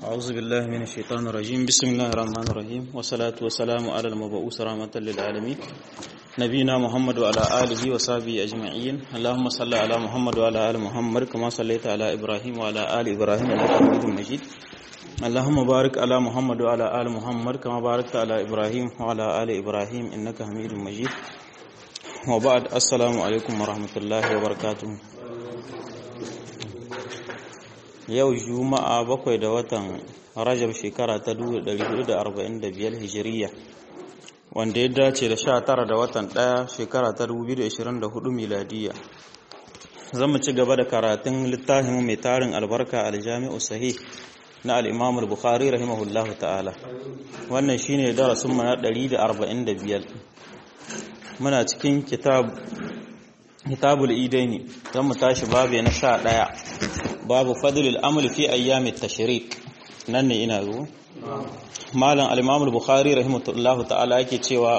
أعوذ بالله من الشيطان الرجيم بسم الله الرحمن الرحيم والصلاة والسلام على المبعوث رحمة للعالمين نبينا محمد وعلى آله وصحبه أجمعين اللهم صل على محمد وعلى آل محمد كما صليت على إبراهيم وعلى آل إبراهيم إنك حميد مجيد اللهم بارك على محمد وعلى آل محمد كما باركت على إبراهيم وعلى آل إبراهيم إنك حميد مجيد وبعد السلام عليكم ورحمة الله وبركاته yau juma'a bakwai da watan rajab shekara ta 1445 hijiriya wanda ya dace da 19 da watan 1 shekara ta 2024 miladiya zan mu ci gaba da karatun littafin mai tarin albarka aljami'u sahih na al-imam al-bukhari rahimahullahu ta'ala wannan shine darasin mu na 145 muna cikin kitab kitabul idaini zan mu tashi babu na 11 babu fadlul amal fi ayyamit tashrik nan ne ina zo malam al-imam al-bukhari rahimahullahu ta'ala yake cewa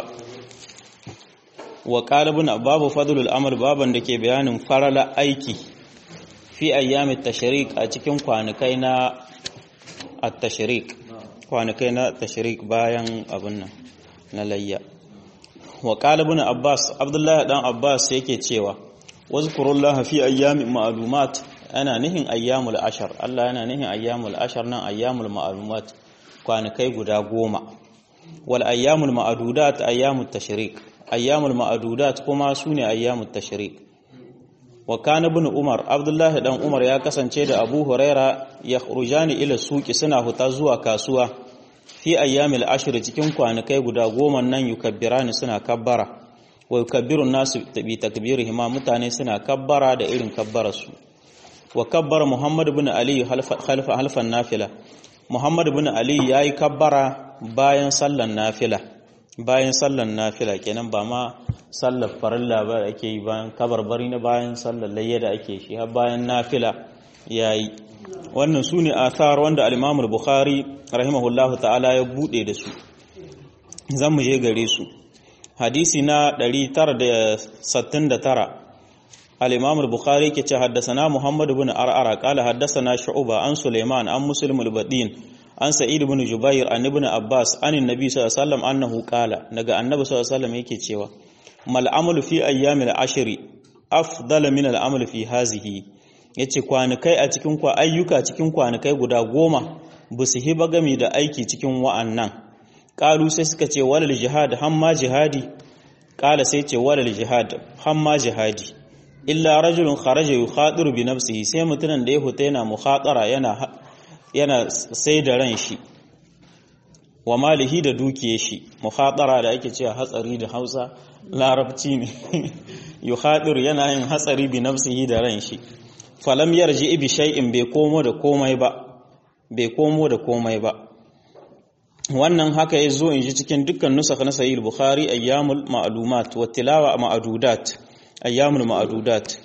wa qalibun babu fadlul amal baban da ke bayanin farala aiki fi ayyamit tashrik a cikin kwanukai na at-tashrik kwanukai na tashrik bayan abun nan na layya wa qalibun abbas abdullahi dan abbas yake cewa wazkurullaha fi ayyamin ma'lumat ana nihin ayyamul ashar Allah yana nihin ayyamul ashar nan ayyamul ma'lumat kwanakai guda goma wal ayyamul ma'dudat ayyamut tashrik ayyamul ma'dudat kuma sune ayyamut tashrik wa kana ibn umar abdullah dan umar ya kasance da abu huraira yakhrujani ila suqi suna huta zuwa kasuwa fi ayyamil ashir cikin kwanakai guda goma nan yukabbirani suna kabbara wa yukabbiru nasu bi takbirihima mutane suna kabbara da irin kabbararsu wa kabbara Muhammad bin Ali halfa halfan nafila Muhammad bin Ali yayi kabbara bayan sallan nafila bayan sallan nafila kenan ba ma sallar farilla ba ake yi bayan kabarbari na bayan sallar layya da ake shi har bayan nafila yayi wannan sune athar wanda al-Imam al-Bukhari rahimahullahu ta'ala ya bude da su zan mu je gare su hadisi na 969 الإمام البخاري كي حدثنا محمد بن أرعر قال حدثنا شعوبة عن سليمان عن مسلم البدين عن سعيد بن جبير عن ابن عباس عن النبي صلى الله عليه وسلم أنه قال نجا النبي صلى الله عليه وسلم يكي تشيوا ما العمل في أيام العشر أفضل من العمل في هذه yace kwanakai a cikin kwa ayyuka cikin kwanakai guda goma ba su hiba gami da aiki cikin wa'annan ƙalu sai suka ce walal jihad hamma jihadi ƙala sai ce walal jihad hamma jihadi illa rajulun kharaja yukhadiru bi nafsihi sai mutumin da ya huta yana mukhatara yana yana sai da ran shi wa malihi da dukiye shi mukhatara da ake cewa hatsari da Hausa larabci ne yukhadiru yana yin hatsari bi nafsihi da ran shi falam yarji bi shay'in bai komo da komai ba bai komo da komai ba wannan haka ya zo in ji cikin dukkan nusakh na sahih bukhari ayyamul ma'lumat wa tilawa ma'dudat ayyamul ma'adudat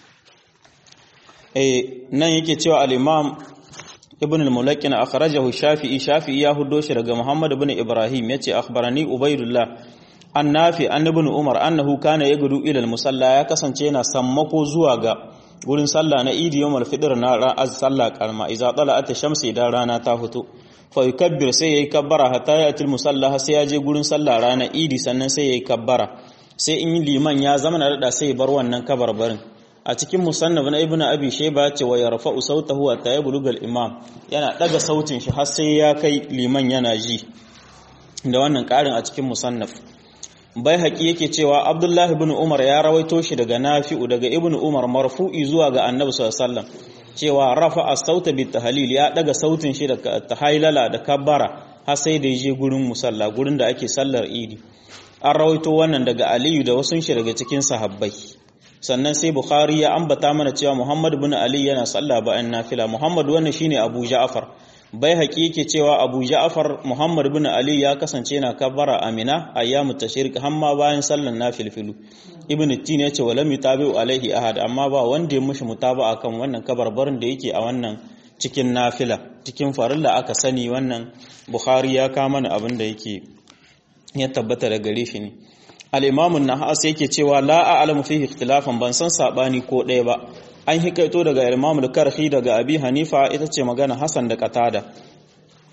eh nan yake cewa al-imam ibn al-mulakkin akhrajahu shafi'i shafi'i ya huddo shi daga muhammad ibn ibrahim yace akhbarani ubaydullah annafi an ibn umar annahu kana yagudu ila al-musalla ya kasance yana sammako zuwa ga gurin sallah na idi yawmal fitr na ran sallah karma idza tala'at ash-shamsu idan rana ta fito fa yukabbir sai yayi kabbara hatta ya til musalla sai ya je gurin sallah rana idi sannan sai yayi kabbara sai in liman ya zama na rada sai bar wannan kabarbarin a cikin musannaf na ibnu abi shayba ce wa yarfa'u sautahu wa tayyibul imam yana daga sautin shi har sai ya kai liman yana ji da wannan karin a cikin musannaf bai haƙi yake cewa abdullahi ibn umar ya rawaito shi daga nafi'u daga ibnu umar marfu'i zuwa ga annabi sallallahu alaihi wasallam cewa rafa'a sauta bit tahlil ya daga sautin shi da tahailala da kabbara har sai da je gurin musalla gurin da ake sallar idi an rawaito wannan daga aliyu da wasu shi daga cikin sahabbai sannan sai bukhari ya ambata mana cewa muhammad bin ali yana sallah bayan nafila muhammad wannan shine abu ja'far bai haƙi yake cewa abu ja'far muhammad bin ali ya kasance yana kabbara amina ayyamu tashrik hamma bayan sallan nafilfilu ibn tin yace walam yutabi'u alaihi ahad amma ba wanda ya mushi mutaba akan wannan kabarbarin da yake a wannan cikin nafila cikin farilla aka sani wannan bukhari ya kama mana abin da yake ya tabbata da gare shi ne al-imamun nahas yake cewa la a'lamu fihi ikhtilafan ban san sabani ko ɗaya ba an hikaito daga Imam al-Karhi daga Abi Hanifa ita ce magana Hassan da Qatada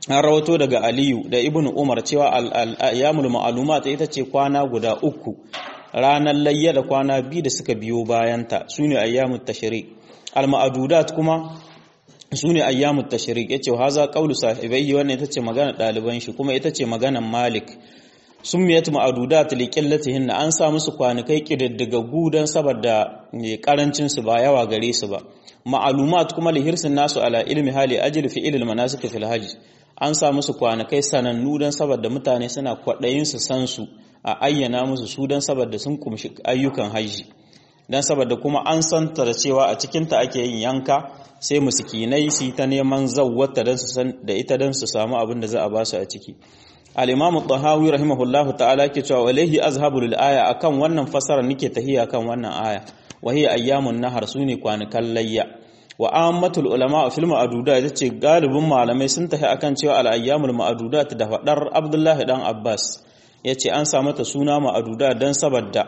an rawato daga aliyu da ibnu umar cewa al-ayyamul ma'lumat ita ce kwana guda uku ranar layya da kwana biyu da suka biyo bayanta sune ayyamut tashrik al-ma'dudat kuma sune ayyamut tashrik yace haza qawlu sahibai wannan ita ce magana daliban shi kuma ita ce maganan malik summiyat ma'dudat li qillatihin an sa musu kwanukai kididdigaggu dan saboda karancin su ba yawa gare su ba ma'lumat kuma li hirsin nasu ala ilmi hali ajli fi ilmi manasik fil hajj an sa musu kwanakai sanannu dan saboda mutane suna kwadayin su san su a ayyana musu su dan saboda sun kumshi ayyukan haji dan saboda kuma an santa da cewa a cikin ta ake yin yanka sai musikinai su ta neman zawwata dan su san da ita dan su samu abin da za a ba su a ciki al-imam tahawi rahimahullahu ta'ala ke cewa walaihi azhabu lil aya akan wannan fasara nake tahiya kan wannan aya wa hiya ayyamun nahar sune kwanukan layya wa ammatul ulama fil ma'dudat yace galibin malamai sun tafi akan cewa al ayyamul ma'dudat da fadar abdullahi dan abbas yace an samu ta suna ma'dudat dan saboda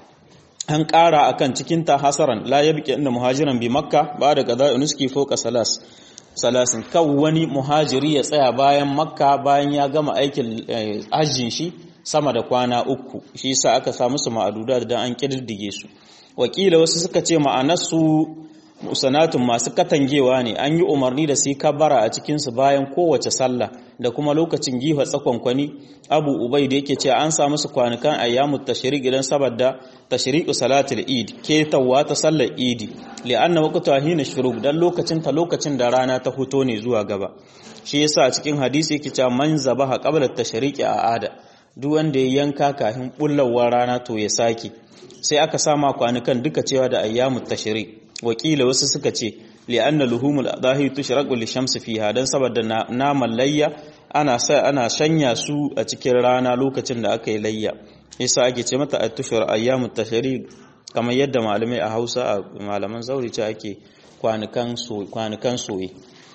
an ƙara akan cikin ta hasaran la yabqi inda muhajiran bi makka ba da qada'i nuski fawqa salas salasin kan wani muhajiri ya tsaya bayan makka bayan ya gama aikin hajjin shi sama da kwana uku shi yasa aka samu su ma'aduda dan an kididdige su wakila wasu suka ce ma'anarsu musanatun masu katangewa ne an yi umarni da su kabara a cikinsu bayan kowace sallah da kuma lokacin giha tsakonkwani abu ubai da yake cewa an samu su kwanukan ayyamu tashriq idan saboda tashriqu salatul id ketawa ta sallar idi li'anna waqtuha hina shuruk dan lokacin ta lokacin da rana ta fito ne zuwa gaba shi yasa a cikin hadisi yake cewa man zabaha qabla tashriqi a ada duk wanda ya yanka kafin bullawar rana to ya sake sai aka sama kwanukan duka cewa da ayyamu tashriq wakila wasu suka ce li'anna luhumul adahi tushraqu lishamsi fiha dan saboda naman layya ana sa ana shanya su a cikin rana lokacin da aka yi layya yasa ake ce mata at-tushur ayyamut tashriq kamar yadda malamai a Hausa a malaman zauri ce ake kwanukan so kwanukan soye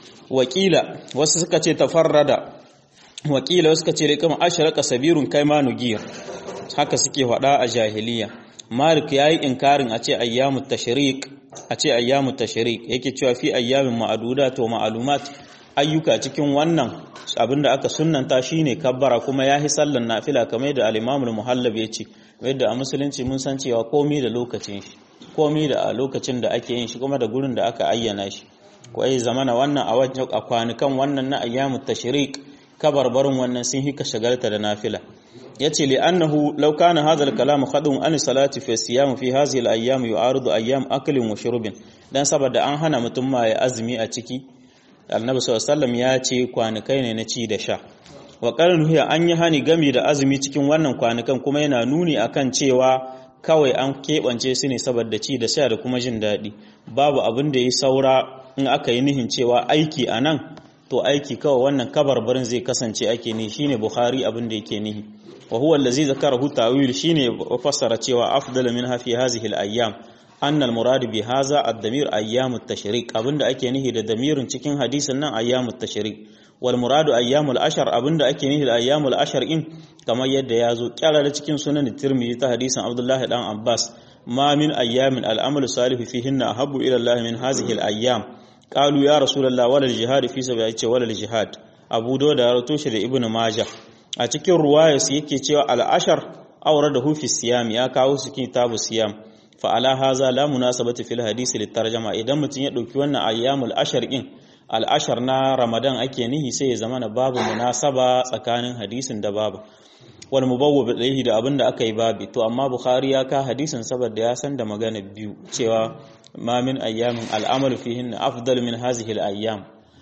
wakila wasu suka ce tafarrada wakila wasu suka ce kuma ashraka sabirun kaimanu giyar haka suke faɗa a jahiliya malik yayi inkarin a ce ayyamut tashriq a ce ayyamu tashrik yake cewa fi ayyamin ma'adudat wa ma'lumat ayyuka cikin wannan abinda aka sunnanta shine kabbara kuma yahi sallan nafila kamar da al-Imam al-Muhallab yace yadda a musulunci mun san cewa komai da lokacin shi komai da a lokacin da ake yin shi kuma da gurin da aka ayyana shi ko ai zamana wannan a wajen a kwanukan wannan na ayyamu tashrik kabarbarin wannan sun hika shagalta da nafila yace li annahu law kana hadha al-kalam khadun an salati fi siyam fi hadhihi al-ayyam yu'aridu ayyam aklin wa shurbin dan saboda an hana mutum ma ya azumi a ciki annabi sallallahu alaihi wasallam ya ce kwanukai ne na ci da sha wa qalan hiya an yi hani gami da azumi cikin wannan kwanukan kuma yana nuni akan cewa kawai an keɓance su ne saboda ci da sha da kuma jin daɗi babu abin da ya saura in aka yi nihin cewa aiki a nan to aiki kawai wannan kabarbarin zai kasance ake ni shine bukhari abin da yake nihi wa huwa allazi zakarahu ta'wil shine fassara cewa afdalu min hafi hadhihi al-ayyam anna al-murad bi hadha ad-damir ayyam at-tashriq abinda ake nihi da damirin cikin hadisin nan ayyam at-tashriq wal muradu ayyam al-ashar abinda ake nihi da ayyam al-ashar in kamar yadda ya zo kyarara cikin sunan tirmidhi ta hadisin abdullahi dan abbas ma min ayyamin al-amal salih fihinna ahabbu ila allah min hadhihi al-ayyam qalu ya rasulullah wala al-jihad fi sabilillah wala al-jihad abu dawud ya rawato shi da ibnu majah a cikin ruwayas yake cewa al-ashar awrada hu fi siyam ya kawo su kitabu siyam fa ala haza la munasabati fil hadisi litarjama idan mutun ya dauki wannan ayyamul ashar din al-ashar na ramadan ake nihi sai ya zama na babu munasaba tsakanin hadisin da babu wal mubawwab ilayhi da abinda aka yi babi to amma bukhari ya ka hadisin saboda ya san da magana biyu cewa ma min ayyamin al'amalu fihin afdal min hazihi al-ayyam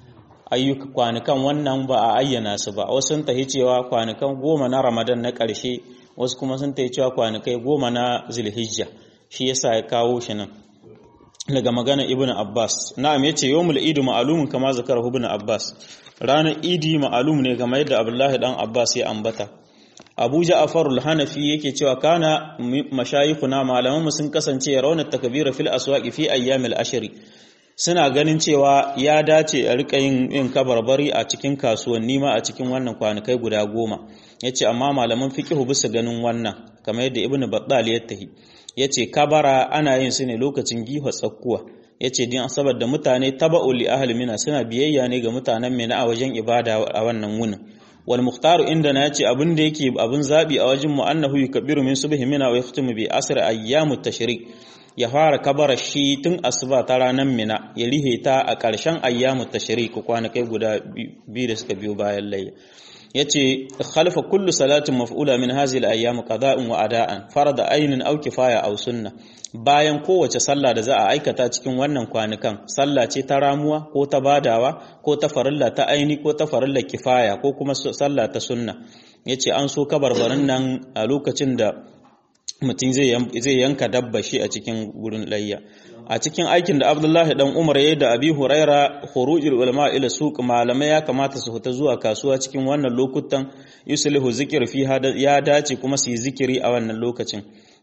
ayyuka kwanukan wannan ba a ayyana su ba wasu sun tahi cewa kwanukan goma na ramadan na ƙarshe wasu kuma sun tahi cewa kwanukai goma na zulhijja shi yasa ya kawo shi nan daga magana ibnu abbas na'am yace yawmul idi ma'lumun kama zakara ibnu abbas ranar idi ma'lum ne kamar yadda abdullahi dan abbas ya ambata abu ja'far al-hanafi yake cewa kana mashayikhuna malaman mu sun kasance rauna takbira fil aswaqi fi ayyamil ashri suna ganin cewa ya dace a rika yin yin kabarbari a cikin kasuwanni ma a cikin wannan kwanukai guda goma yace amma malaman fiqhu bisa ganin wannan kamar yadda ibnu battal ya tahi yace kabara ana yin su ne lokacin giha tsakkuwa yace din saboda mutane taba'u li ahli mina suna biyayya ne ga mutanen mina a wajen ibada a wannan wunin wal mukhtaru inda na yace abin da yake abin zabi a wajen mu annahu yukabbiru min subhi mina wa yakhtimu bi asr ayyamut tashrik ya fara kabara shi tun asuba ta ranar mina ya rihe ta a ƙarshen ayyamut tashrik kwanakai guda biyu da suka biyo bayan layya yace khalfa kullu salatin maf'ula min hadhihi al-ayyam qada'un wa ada'an farada aynin aw kifaya aw sunna bayan kowace sallah da za a aikata cikin wannan kwanukan sallah ce ta ramuwa ko ta badawa ko ta farilla ta aini ko ta farilla kifaya ko kuma sallah ta sunna yace an so kabarbarin nan a lokacin da mutum zai yanka dabba shi a cikin gurin layya a cikin aikin da Abdullahi dan Umar yayi da Abi Huraira khurujul ulama ila suq malamai ya kamata su fita zuwa kasuwa cikin wannan lokutan yuslihu zikir fi ya dace kuma su yi zikiri a wannan lokacin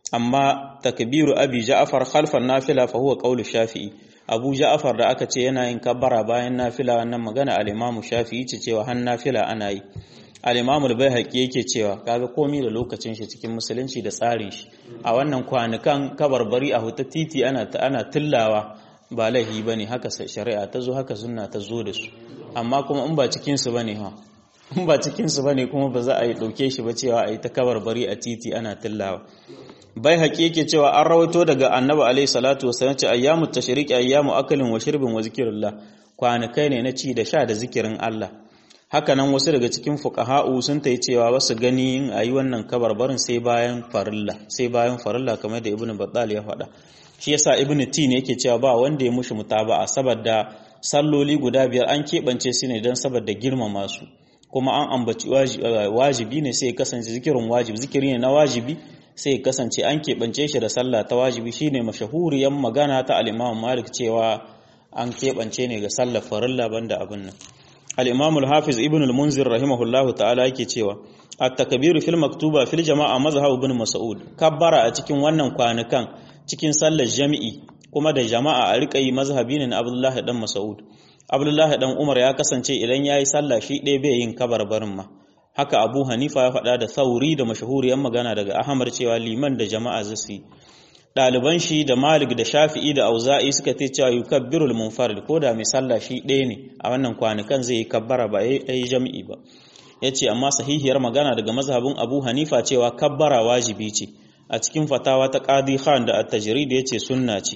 amma takbiru Abi Ja'far khalfan nafila fa huwa qawlu Shafi'i Abu Ja'far da aka ce yana yin kabbara bayan nafila wannan magana al-Imam Shafi'i ce cewa har nafila ana yi al-Imam al-Baihaqi yake cewa kaga komai da lokacin shi cikin musulunci da tsarin shi a wannan kwanukan kabarbari a huta titi ana ana tillawa ba laihi bane haka shari'a ta zo haka sunna ta zo da su amma kuma in ba cikin su bane ha in ba cikin su bane kuma ba za a yi dauke shi ba cewa a yi ta kabarbari a titi ana tillawa bai haƙi yake cewa an rawaito daga annabi alaihi salatu wasallam ce ayyamu tashriq ayyamu akalin wa shirbin wa zikrillah kwanakai ne na ci da sha da zikirin Allah hakanan wasu daga cikin fuqaha'u sun tayi cewa wasu gani in ayi wannan kabarbarin sai bayan farilla sai bayan farilla kamar da ibnu battal ya faɗa shi yasa ibnu tin yake cewa ba wanda ya mushi mutaba'a saboda salloli guda biyar an keɓance su ne don saboda girmama su kuma an ambaci wajibi ne sai ya kasance zikirin wajibi zikiri ne na wajibi sai ya kasance an keɓance shi da sallah ta wajibi shine mashahuriyan magana ta al-Imam Malik cewa an keɓance ne ga sallar farilla banda abin nan al-Imam al-Hafiz Ibn al-Munzir rahimahullahu ta'ala yake cewa at-takbiru fil maktuba fil jama'a mazhab ibn Mas'ud kabbara a cikin wannan kwanukan cikin sallar jami'i kuma da jama'a a riƙa yi mazhabi ne na Abdullahi dan Mas'ud Abdullahi dan Umar ya kasance idan yayi sallah shi ɗaya bai yin kabarbarin ma haka Abu Hanifa ya faɗa da sauri da mashahuriyar magana daga Ahmad cewa liman da jama'a zasu ɗaliban shi da Malik da Shafi'i da Auza'i suka ce cewa yukabbirul munfarid ko da mai sallah shi ɗaya ne a wannan kwanukan zai yi kabbara ba yayi jami'i ba yace amma sahihiyar magana daga mazhabin Abu Hanifa cewa kabbara wajibi ce a cikin fatawa ta Qadi Khan da At-Tajrid yace sunna ce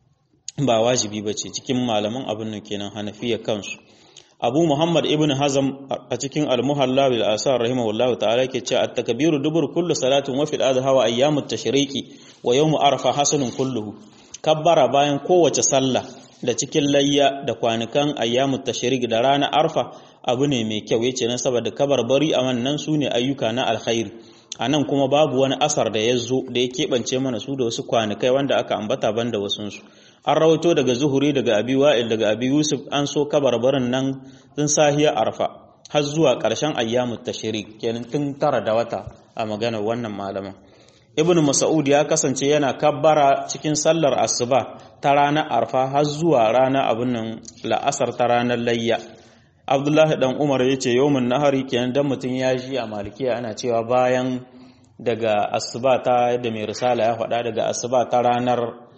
ba wajibi bace cikin malaman abin nan kenan Hanafiya kansu Abu Muhammad ibn Hazm a cikin Al-Muhalla bil Asar rahimahullahu ta'ala yake cewa at-takbiru dubur kullu salatin wa fil adha wa ayyamut tashriqi wa yawmu arfa hasanun kulluhu kabbara bayan kowace sallah da cikin layya da kwanukan ayyamut tashriq da ranar arfa abu ne mai kyau yace nan saboda kabarbari a wannan sune ayyuka na alkhairi anan kuma babu wani asar da ya zo da ya keɓance mana su da wasu kwanukai wanda aka ambata banda wasunsu an rawato daga zuhuri daga abi wa'il daga abi yusuf an so kabarbarin nan tun sahiya arfa har zuwa ƙarshen ayyamut tashrik kenan tun tara da wata a maganar wannan malaman ibnu mas'ud ya kasance yana kabbara cikin sallar asuba ta ranar arfa har zuwa rana abin nan la'asar ta ranar layya abdullahi dan umar ya ce yawmin nahari kenan dan mutum ya ji a malikiya ana cewa bayan daga asuba ta yadda mai risala ya faɗa daga asuba ta ranar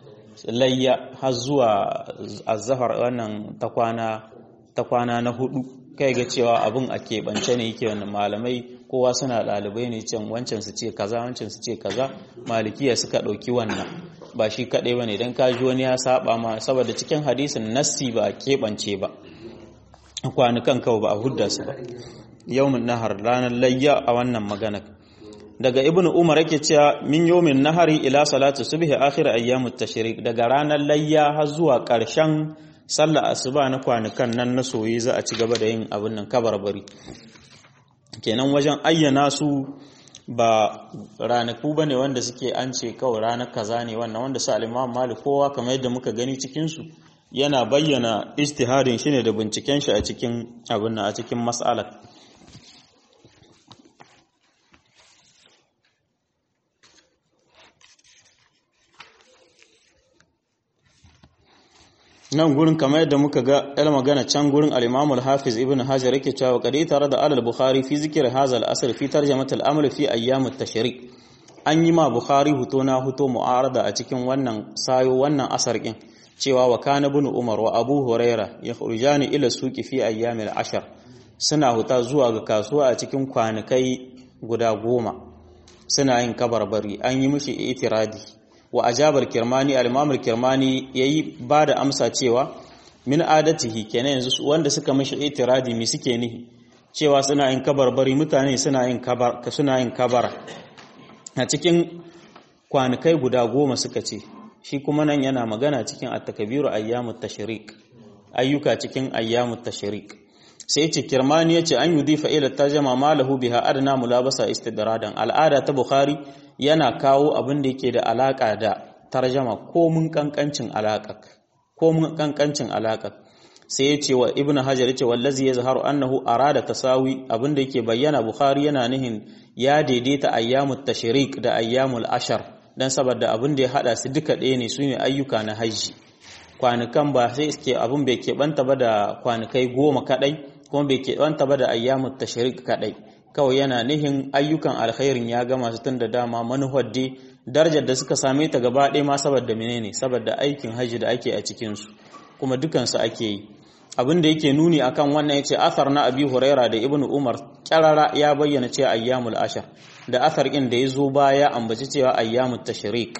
layya har zuwa azhar wannan ta kwana ta kwana na hudu kai ga cewa abin a keɓance ne yake wannan malamai kowa suna ɗalibai ne can wancan su ce kaza wancan su ce kaza malikiya suka ɗauki wannan ba shi kaɗai ba ne don kaji wani ya saba ma saboda cikin hadisin nassi ba a keɓance ba kwanukan kawai ba a hudda su ba yawmin nahar ranar layya a wannan magana daga ibnu umar yake cewa min yawmin nahari ila salatu subhi akhir ayyamut tashrik daga ranar layya har zuwa ƙarshen sallar asuba na kwanukan nan na soyi za a ci gaba da yin abin nan kabarbari kenan wajen ayyana su ba ranaku ba ne wanda suke an ce kawai ranar kaza ne wannan wanda su alimam malik kowa kamar yadda muka gani cikinsu yana bayyana istihadin shi ne da binciken shi a cikin abin a cikin mas'alar nan gurin kamar yadda muka ga yar magana can gurin al-Imam al-Hafiz Ibn Hajar yake cewa kadi tare da al-Bukhari fi zikr hadha al-asr fi tarjamat al-amr fi ayyam at-tashrik an yi ma Bukhari huto na huto mu'arada a cikin wannan sayo wannan asar din cewa wa kana ibn umar wa abu huraira yakhrujani ila suqi fi ayyamil ashar suna huta zuwa ga kasuwa a cikin kwanakai guda goma suna yin kabarbari an yi mishi itiradi wa ajabar kirmani al-imam al-kirmani yayi ba da amsa cewa min adatihi kenan yanzu wanda suka mishi itiradi mi suke nihi cewa suna yin kabarbari mutane suna yin kabar suna yin kabara a cikin kwanakai guda goma suka ce shi kuma nan yana magana cikin at-takbiru ayyamut tashrik ayyuka cikin ayyamut tashrik sai ce kirmani yace an yudifa ila tarjama malahu biha adna mulabasa istidradan al'ada ta bukhari yana kawo abin da yake da alaka da tarjama ko mun kankancin alaka ko mun kankancin alaka sai yace wa ibnu hajar yace wallazi yazharu annahu arada tasawi abin da yake bayyana bukhari yana nihin ya daidaita ayyamut tashrik da ayyamul ashar dan saboda abin da ya hada su duka ɗaya ne sune ayyuka na haji kwanukan ba sai suke abin bai keɓanta ba da kwanukai goma kaɗai kuma bai keɓanta ba da ayyamut tashrik kaɗai kawai yana nihin ayyukan alkhairin ya gama su tun da dama manuhar dai darajar da suka same ta gaba ɗaya ma saboda menene saboda aikin haji da ake a cikinsu kuma dukansu ake yi abin da yake nuni akan wannan yace athar na abi huraira da ibnu umar kyarara ya bayyana cewa ayyamul ashar da athar ɗin da ya zo baya ambaci cewa ayyamut tashrik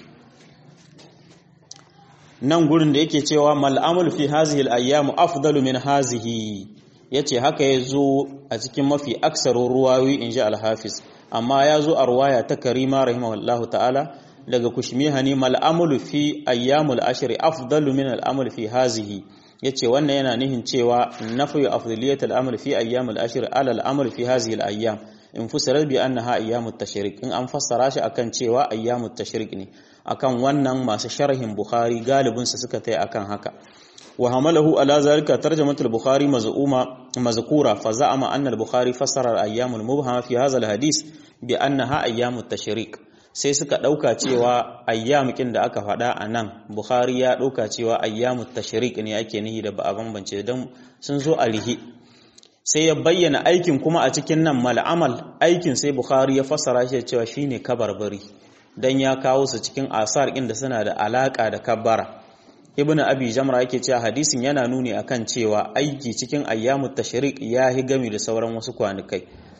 nan gurin da yake cewa mal'amul fi hazihi al-ayyamu afdalu min hazihi yace haka ya zo a cikin mafi aksarin ruwawi inji al-hafiz amma ya zo a ruwaya ta karima rahimahullahu ta'ala daga kushmihani mal'amul fi ayyamul ashri afdalu min al'amul fi hazihi yace wannan yana nihin cewa nafi afdaliyat al'amal fi ayyamul ashri ala al'amal fi hazihi al-ayyam in fusira bi annaha ayyamut tashrik in an fassara shi akan cewa ayyamut tashrik ne akan wannan masu sharhin bukhari galibin su suka tai akan haka wa hamalahu ala zalika tarjamat al-bukhari maz'uma mazkura fa za'ama anna al-bukhari fassara al-ayyamul mubhama fi hadha al-hadith bi annaha ayyamut tashrik sai suka dauka cewa ayyamukin da aka faɗa a nan bukhari ya dauka cewa ayyamut tashrik ne ake nihi da ba a bambance dan sun zo a rihi sai ya bayyana aikin kuma a cikin nan mal'amal aikin sai bukhari ya fassara shi cewa shine kabarbari dan ya kawo su cikin asar inda suna da alaka da kabbara ibnu abi jamra yake cewa hadisin yana nuni akan cewa aiki cikin ayyamut tashrik ya hi gami da sauran wasu kwanukai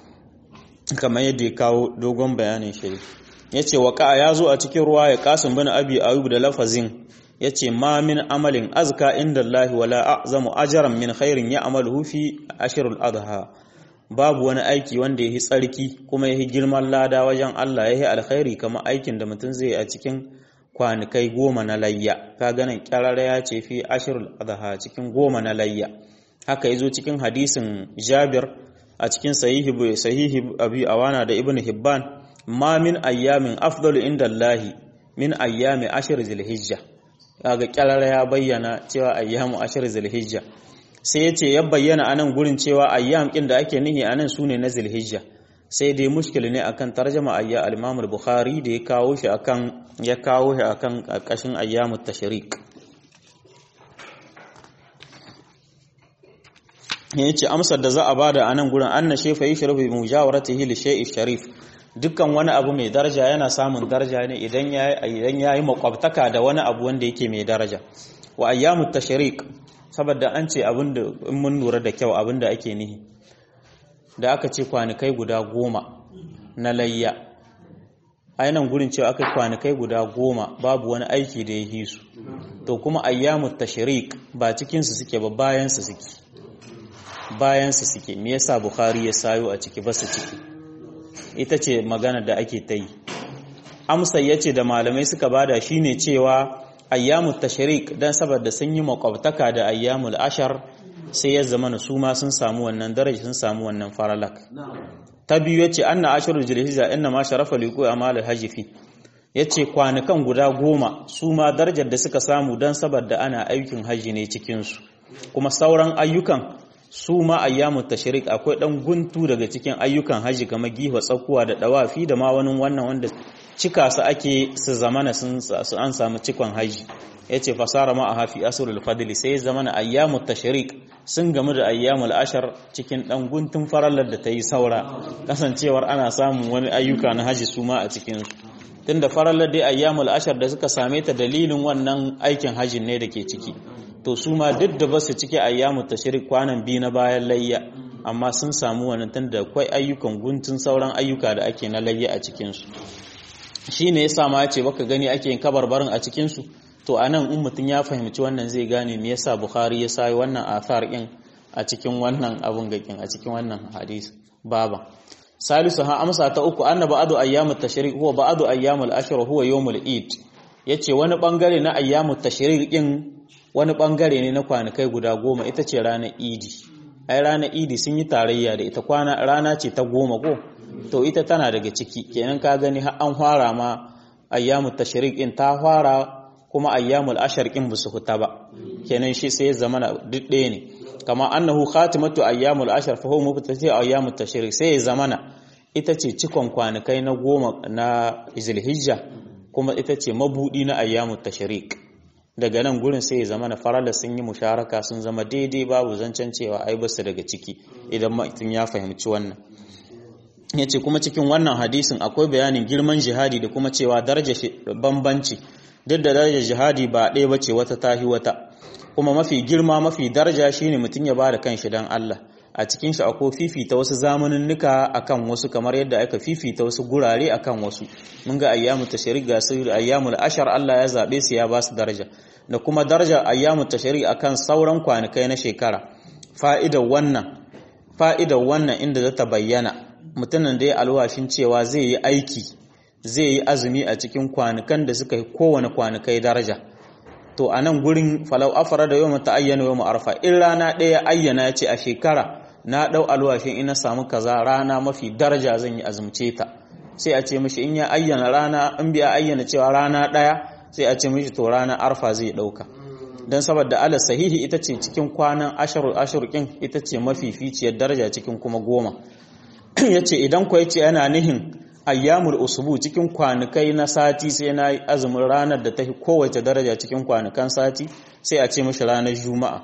kamar yadda ya kawo dogon bayanin shi yace waqa ya zo a cikin ruwa ya qasim bin abi ayub da lafazin yace ma min amalin azka inda Allah wala a'zamu ajran min khairin ya'maluhu fi ashrul adha babu wani aiki wanda yahi tsarki kuma yahi girman lada wajen Allah yahi alkhairi kamar aikin da mutum zai a cikin kwanukai goma na layya ka ganin kyarara ya ce fi ashrul adha cikin goma na layya haka yazo cikin hadisin Jabir a cikin sahihi sahihi Abi Awana da Ibn Hibban ma min ayyamin afdalu inda Allah min ayyami ashr zilhijja kaga kyarara ya bayyana cewa ayyamu ashir zulhijja sai yace ya bayyana anan gurin cewa ayyam kin da ake nihi anan sune na zulhijja sai dai mushkil ne akan tarjama ayya al-Imam al-Bukhari da ya kawo shi akan ya kawo shi akan karkashin ayyamut tashrik yace amsar da za a bada anan gurin anna shayfa yashrabu bi mujawaratihi li shay'i sharif dukkan wani abu mai daraja yana samun daraja ne idan idan yayi makwabtaka da wani abu wanda yake mai daraja wa ayyamut tashriq saboda an ce abinda in mun lura da kyau abinda ake nihi da aka ce kwanikai guda goma na layya ainihin gurin cewa aka kwanikai guda goma babu wani aiki da ya yi su to kuma ayyamut tashriq ba cikin su suke ba bayan su suke bayan su suke me yasa bukhari ya sayo a ciki ba su ciki ita ce magana da ake ta yi amsa ya ce da malamai suka bada shine cewa ayyamul tashrik dan saboda sun yi makwabtaka da ayyamul ashar sai ya zama su ma sun samu wannan daraja sun samu wannan faralak ta biyu yace anna asharul zulhijja inna ma sharafa liqu amal hajji fi yace kwanukan guda goma su ma darajar da suka samu dan saboda ana aikin haji ne cikin su kuma sauran ayyukan su ma ayyamut tashrik akwai dan guntu daga cikin ayyukan haji kamar giwa tsakuwa da dawafi da ma wani wannan wanda cika su ake su zamana sun su an samu cikon haji yace fasara ma a hafi asrul fadli sai zamana ayyamut tashrik sun gamu da ayyamul ashar cikin dan guntun farallar da ta yi saura kasancewar ana samun wani ayyuka na haji su ma a cikin su tunda farallar dai ayyamul ashar da suka same ta dalilin wannan aikin hajjin ne da ke ciki to su ma duk da basu cike ayyamut tashrik kwanan biyu na bayan layya amma sun samu wannan tunda akwai ayyukan guntun sauran ayyuka da ake na layya a cikin su shine yasa ma yace baka gani ake yin kabarbarin a cikin su to anan in mutun ya fahimci wannan zai gane me yasa bukhari ya sai wannan athar din a cikin wannan abun gakin a cikin wannan hadisi baba salisu ha amsa ta uku anna ba'du ayyamut tashrik huwa ba'du ayyamul ashr huwa yawmul eid yace wani bangare na ayyamut tashrik din wani bangare ne na kwanakai guda goma ita ce ranar idi ai ranar idi sun yi tarayya da ita kwana rana ce ta goma ko to ita tana daga ciki kenan ka gani har an fara ma ayyamut tashrik din ta fara kuma ayyamul ashr din ba su huta ba kenan shi sai ya zama duk ɗaya ne kama annahu khatimatu ayyamul ashar fa huwa mubtadi ayyamut tashrik sai ya zamana ita ce cikon kwanakai na goma na zulhijja kuma ita ce mabudi na ayyamut tashrik daga nan gurin sai ya zamana farala sun yi musharaka sun zama daidai babu zancen cewa ai basu daga ciki idan mutum ya fahimci wannan yace kuma cikin wannan hadisin akwai bayanin girman jihadi da kuma cewa daraja bambanci duk da darajar jihadi ba ɗaya bace wata tahi wata kuma mafi girma mafi daraja shine mutum ya bada kanshi dan Allah a cikin shi akwai fifita wasu zamaninnika akan wasu kamar yadda aka fifita wasu gurare akan wasu mun ga ayyamu tashrik ga su ayyamul ashar Allah ya zabe su ya ba su daraja da kuma darajar ayyamu tashrik akan sauran kwanakai na shekara fa'idar wannan fa'idar wannan inda zata bayyana mutumin da ya alwashin cewa zai yi aiki zai yi azumi a cikin kwanukan da suka yi kowane kwanakai daraja to a nan gurin falau afara da yau ta ayyana yau arfa in rana ɗaya ayyana ya ce a shekara na ɗau alwashin ina samu kaza rana mafi daraja zan yi azumce ta sai a ce mishi in ya ayyana rana in biya ayyana cewa rana ɗaya sai a ce mishi to rana arfa zai ɗauka don saboda ala sahihi ita ce cikin kwanan ashirul ashirkin ita ce mafi ficiyar daraja cikin kuma goma ya ce idan ku ce yana nihin ayyamul usbu cikin kwanukai na sati sai na yi azumin ranar da ta fi kowace daraja cikin kwanukan sati sai a ce mashi ranar juma'a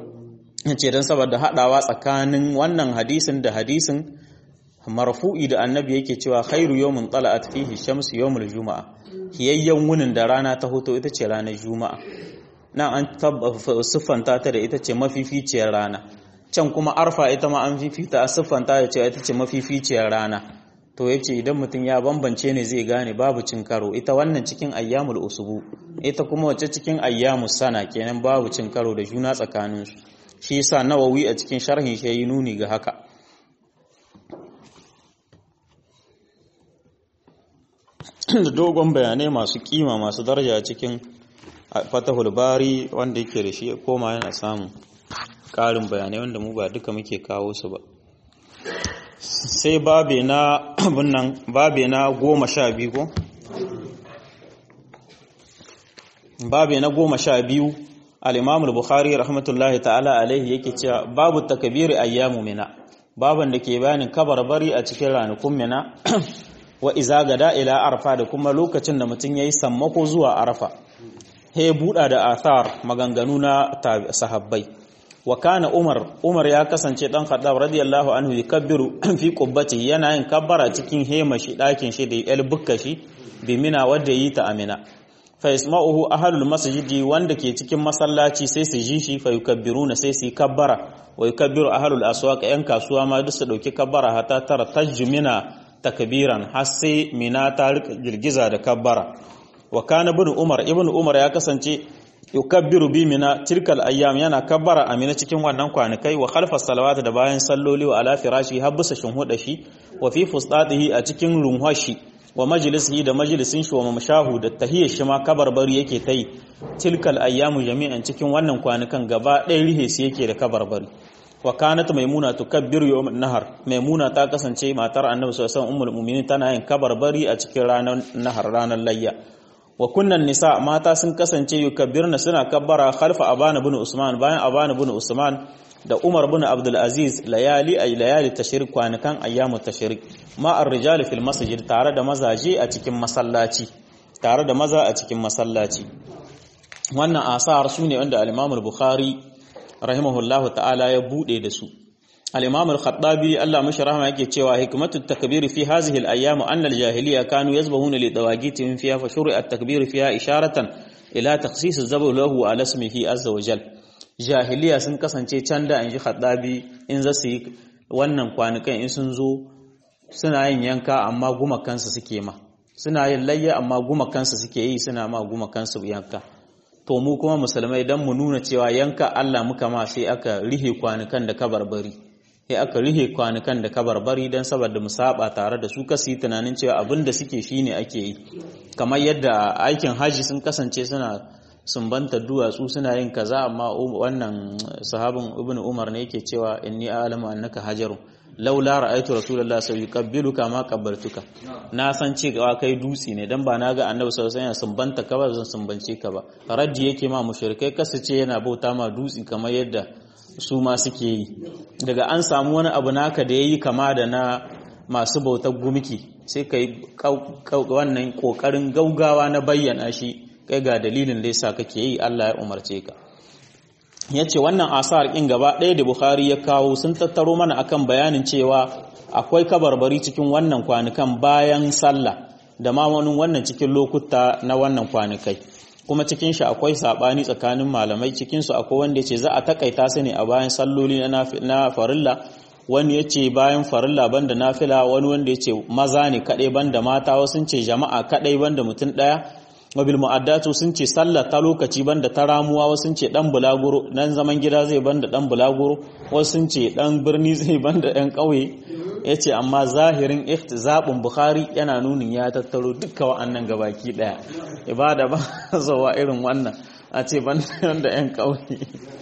ce don saboda haɗawa tsakanin wannan hadisin da hadisin marfu'i da annabi yake cewa khairu yawmin tala'at fihi shamsu yawmul juma'a hiyayyen wunin da rana ta hoto ita ce ranar juma'a nan an siffanta ta da ita ce mafificiyar rana can kuma arfa ita ma an fifita a siffanta da cewa ita ce mafificiyar rana to ya ce idan mutum ya bambance ne zai gane babu cin karo ita wannan cikin ayyamul usubu ita kuma wacce cikin ayyamus sana kenan babu cin karo da juna tsakaninsu shi yasa nawawi a cikin sharhin shi yi nuni ga haka da dogon bayanai masu kima masu daraja cikin fatahul bari wanda yake da shi koma yana samun ƙarin bayanai wanda mu ba duka muke kawo su ba sai babe na abinnan babe na goma sha biyu ko babe na goma sha biyu al-imam al-bukhari rahmatullahi ta'ala alaihi yake cewa babu takbiri ayyamu mina baban da ke bayanin kabarbari a cikin ranakun mina wa iza gada ila arfa da kuma lokacin da mutum yayi sammako zuwa arfa he buda da athar maganganu na sahabbai wa kana umar umar ya kasance dan khattab radiyallahu anhu yakabbiru fi qubbati yana yin kabbara cikin hema shi dakin shi da yal bukka shi bi mina wanda yi ta amina fa yasma'uhu ahlul masjidi wanda ke cikin masallaci sai su ji shi fa yukabbiruna sai su yi kabbara wa yukabbiru ahlul aswaq yan kasuwa ma duk su dauki kabbara hatta tara tajmina takbiran har sai mina ta rika girgiza da kabbara wa kana ibn umar ibn umar ya kasance yukabbiru bi mina tilkal ayyam yana kabbara amina cikin wannan kwanakai wa khalfa salawat da bayan salloli wa ala firashi har bisa shinhuda shi wa fi fustatihi a cikin runhashi wa majlisihi da majlisin shi wa mamshahu da tahiyyar shi ma kabarbari yake tai tilkal ayyamu jami'an cikin wannan kwanukan gaba ɗaya rihe su yake da kabarbari wa kanat maimuna tukabbiru yawm nahar maimuna ta kasance matar annabi sallallahu alaihi wasallam ummul mu'minin tana yin kabarbari a cikin ranar nahar ranar layya wa kunnan nisa mata sun kasance yukabbirna suna kabbara khalfa abana bin usman bayan abana bin usman da umar bin abdul aziz layali ay layali tashrik kwanakan ayyamu tashrik ma ar-rijal fil masjid tare da mazaje a cikin masallaci tare da maza a cikin masallaci wannan asar sune wanda al-imam al-bukhari rahimahullahu ta'ala ya bude da su al-imam al-khattabi Allah mashi rahama yake cewa hikmatu takbir fi hadhihi al-ayyam anna al-jahiliya kanu yazbahuna li dawagitihim fiha fa shuri'a at-takbir fiha isharatan ila takhsis az-zabh lahu ala ismihi azza wa jal jahiliya sun kasance can da inji khattabi in za su yi wannan kwanukan in sun zo suna yin yanka amma gumakansu suke ma suna yin layya amma gumakansu suke yi suna ma gumakansu yanka to mu kuma musulmai dan mu nuna cewa yanka Allah muka ma sai aka rihe kwanukan da kabarbari sai aka rihe kwanukan da kabarbari dan saboda mu saba tare da su kasi tunanin cewa abin da suke shine ake yi kamar yadda aikin haji sun kasance suna sumbanta duwatsu suna yin kaza amma wannan sahabin ibnu umar ne yake cewa inni a'lamu annaka hajarun laula ra'aytu rasulullahi sallallahu alaihi wasallam kama qabbaltuka na san cewa kai dutse ne dan ba na ga annabi sallallahu alaihi wasallam sumbanta ka ba zan sumbance ka ba raddi yake ma mushrikai kasace yana bauta ma dutse kamar yadda su ma suke yi daga an samu wani abu naka da yayi kama da na masu bautar gumki sai kai wannan kokarin gaugawa na bayyana shi kai ga dalilin da yasa kake yi Allah ya umarce ka ya ce wannan asar ɗin gaba ɗaya da Bukhari ya kawo sun tattaro mana akan bayanin cewa akwai kabarbari cikin wannan kwanukan bayan sallah da ma wani wannan cikin lokuta na wannan kwanukai kuma cikin shi akwai saɓani tsakanin malamai cikin su akwai wanda ya ce za a takaita su ne a bayan salloli na farilla wani ya ce bayan farilla banda nafila wani wanda ya ce maza ne kaɗai banda mata wasu ce jama'a kaɗai banda mutum ɗaya wabil mu'addatu sun ce sallah ta lokaci banda ta ramuwa wasu sun ce dan bulaguro nan zaman gida zai banda dan bulaguro wasu sun ce dan birni zai banda yan ƙauye yace amma zahirin ihtizabun bukhari yana nunin ya tattaro duka wa'annan gabaki daya ibada ba zawa irin wannan a ce banda yan ƙauye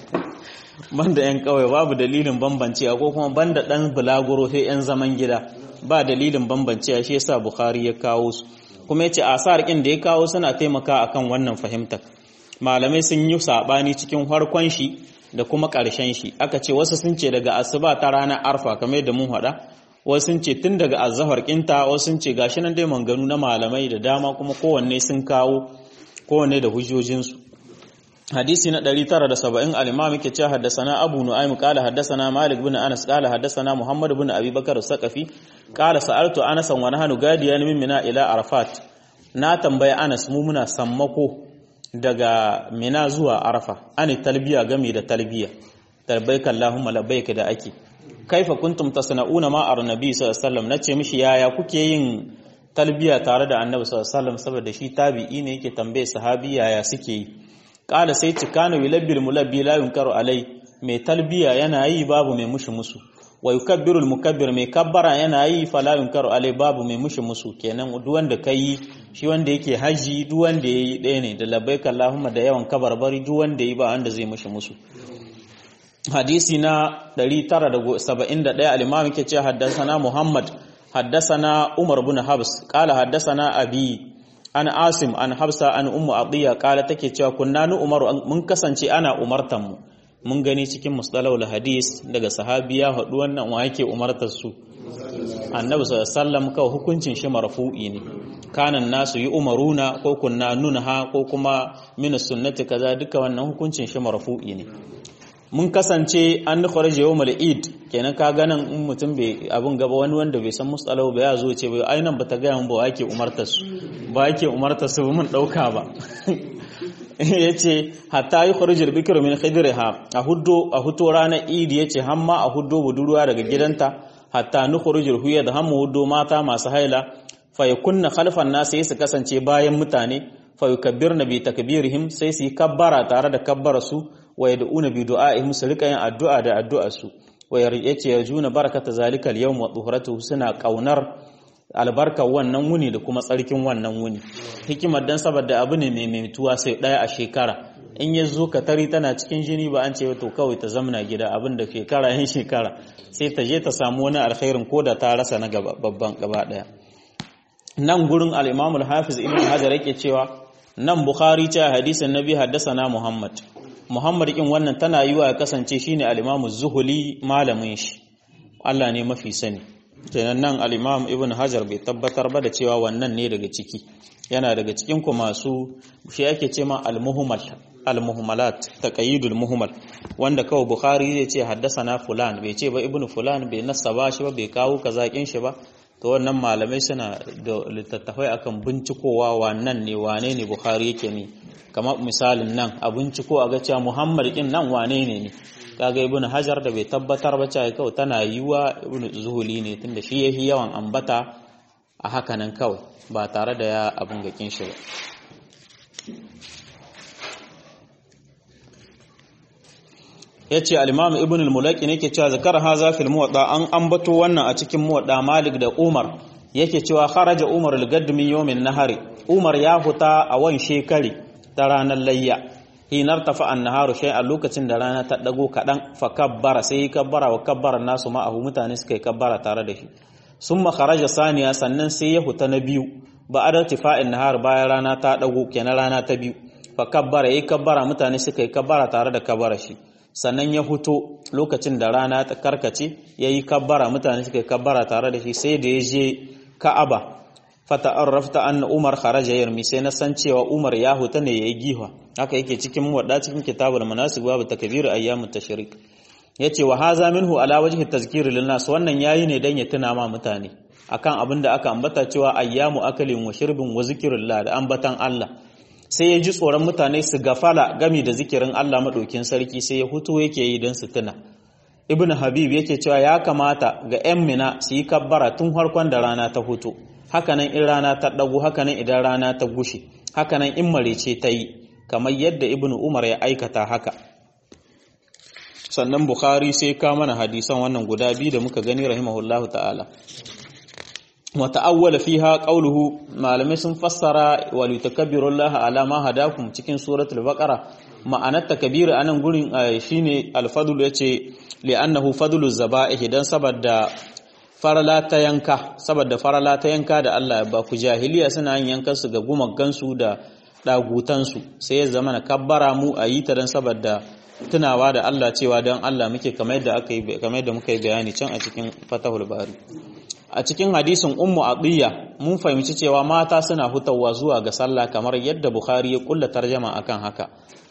banda yan ƙauye babu dalilin bambancewa ko kuma banda dan bulaguro sai yan zaman gida ba dalilin bambancewa shi yasa bukhari ya kawo su kuma yace asar ɗin da ya kawo suna taimaka akan wannan fahimtar malamai sun yi sabani cikin harkon shi da kuma ƙarshen shi aka ce wasu sun ce daga asuba ta ranar arfa kamar da mun haɗa wasu sun ce tun daga azhar kinta wasu sun ce gashi nan dai manganu na malamai da dama kuma kowanne sun kawo kowanne da hujjojinsu hadisi na 970 al-imam yake cewa haddathana abu nu'aym qala haddathana malik bin anas qala haddathana muhammad bin abi bakar as-saqafi qala sa'altu anas wa nahnu gadiyan min mina ila arafat na tambaya anas mu muna sammako daga mina zuwa arafa ani talbiya game da talbiya labbaik allahumma labbaik da ake kaifa kuntum tasna'una ma ar-nabi sallallahu alaihi wasallam nace mishi yaya kuke yin talbiya tare da annabi sallallahu alaihi wasallam saboda shi tabi'i ne yake tambaye sahabi yaya suke yi kala sai cikanu yulabbil mulabbi la yunkaru alai mai talbiya yana yi babu mai mushi musu wa yukabbiru mukabbir mai kabbara yana yi fala yunkaru alai babu mai mushi musu kenan duk wanda kai shi wanda yake haji duk wanda yayi ɗaya ne da labbaik allahumma da yawan kabarbari duk wanda yi ba wanda zai mushi musu hadisi na 971 al-imam yake cewa haddathana muhammad haddathana umar bin habs qala haddathana abi an asim an hafsa an ummu atiya kala take cewa kunna nu umaru mun kasance ana umartan mu mun gani cikin mustalahul hadis daga sahabiya hadu wannan wa yake umartar su annabi sallallahu alaihi wasallam kawai hukuncin shi marfu'i ne kanan nasu yi umaruna ko kunna nunha ko kuma min sunnati kaza duka wannan hukuncin shi marfu'i ne mun kasance an kharaja yawmal eid kenan ka ganin in mutum bai abun gaba wani wanda bai san mustalahu ba ya zo ce bai ai nan bata ga mun ba ake umartar su ba ake umartar su mun dauka ba yace hatta yi kharajul bikru min khidriha a huddo a huto ranar eid yace hamma a huddo budurwa daga gidanta hatta nukhrujul huyad hammu huddo mata masu haila fa yakunna khalfan nas sai su kasance bayan mutane fa yukabbirna bi takbirihim sai su yi kabbara tare da kabbara su wa yad'una bi du'a'ihim su rika yin addu'a da addu'ar su wa yace yarjuna barakata zalika al-yawm wa tuhuratuhu suna kaunar albarka wannan wuni da kuma tsarkin wannan wuni hikimar dan saboda abu ne mai maituwa sai daya a shekara in ya zo ka tari tana cikin jini ba an ce to kawai ta zamna gida abin da shekara yin shekara sai ta je ta samu wani alkhairin ko da ta rasa na babban gaba daya nan gurin al-imamul hafiz ibn hajar yake cewa nan bukhari ce hadisin nabi haddasa muhammad Muhammad kin wannan tana yi wa ya kasance shine al-Imam Zuhuli malamin shi Allah ne mafi sani kenan nan al-Imam Ibn Hajar bai tabbatar ba da cewa wannan ne daga ciki yana daga cikin ku masu shi yake ce ma al-muhmal al-muhmalat taqayyidul muhmal wanda kawai bukhari zai ce haddasana fulan bai ce ba ibnu fulan bai nasaba shi ba bai kawo kazakin shi ba to wannan malamai suna da littattafai akan bincikowa wannan ne wane ne bukhari yake ne kamar misalin nan a binciko a ga cewa muhammad din nan wane ne ne kaga ibn hajar da bai tabbatar ba cewa kawai tana yiwa ibn zuhuli ne tunda shi yahi yawan ambata a haka nan kawai ba tare da ya abun gakin shi ba yace al-imam ibn al-mulaki ne ke cewa zakar haza fil muwatta an ambato wannan a cikin muwatta malik da umar yake cewa kharaja umar al-gadd min yawmin nahari umar ya huta a wan shekari ta ranar layya hinar tafi annaharu shay a lokacin da rana ta dago kadan fa kabbara sai yi kabbara wa kabbara nasu ma'ahu mutane suka yi kabbara tare da shi summa kharaja saniya sannan sai ya huta na biyu ba a tifa'in nahar bayan rana ta dago kenan rana ta biyu fa kabbara yi kabbara mutane suka yi kabbara tare da kabbara shi sannan ya huto lokacin da rana ta karkace ya yi kabbara mutane suka yi kabbara tare da shi sai da ya je ka'aba fata'arrafta anna umar kharaja yarmi sai na san cewa umar ya huta ne yayi giha haka yake cikin muwadda cikin kitabul manasik babu takbir ayyamut tashrik yace wa haza minhu ala wajhi tazkir lin nas wannan yayi ne dan ya tuna ma mutane akan abin da aka ambata cewa ayyamu akalin wa shirbin wa zikrillah da ambatan Allah sai ya ji tsoron mutane su gafala gami da zikirin Allah maɗaukin sarki sai ya hutu yake yi don su tuna ibn habib yake cewa ya kamata ga 'yan mina su yi kabbara tun harkon da rana ta hutu hakanan in rana ta ɗagu hakanan idan rana ta gushe hakanan in marece ta yi kamar yadda ibn umar ya aikata haka sannan bukhari sai ka mana hadisan wannan guda biyu da muka gani rahimahullahu ta'ala wata'awwala fiha qawluhu malamai sun fassara wa litakabbiru Allah ala ma hadakum cikin suratul baqara ma'anar takbir anan gurin shine al-fadl yace li'annahu fadlu zaba'ih dan saboda farala ta yanka saboda farala ta yanka da Allah ba ku jahiliya suna yin yankan su ga gumaggan su da dagutan su sai ya zama na kabbara mu ayi ta dan saboda tunawa da Allah cewa dan Allah muke kamar yadda aka yi kamar yadda muka yi bayani can a cikin Fatahul Bari a cikin hadisin ummu atiya mun fahimci cewa mata suna hutawa zuwa ga sallah kamar yadda bukhari ya kulla tarjama akan haka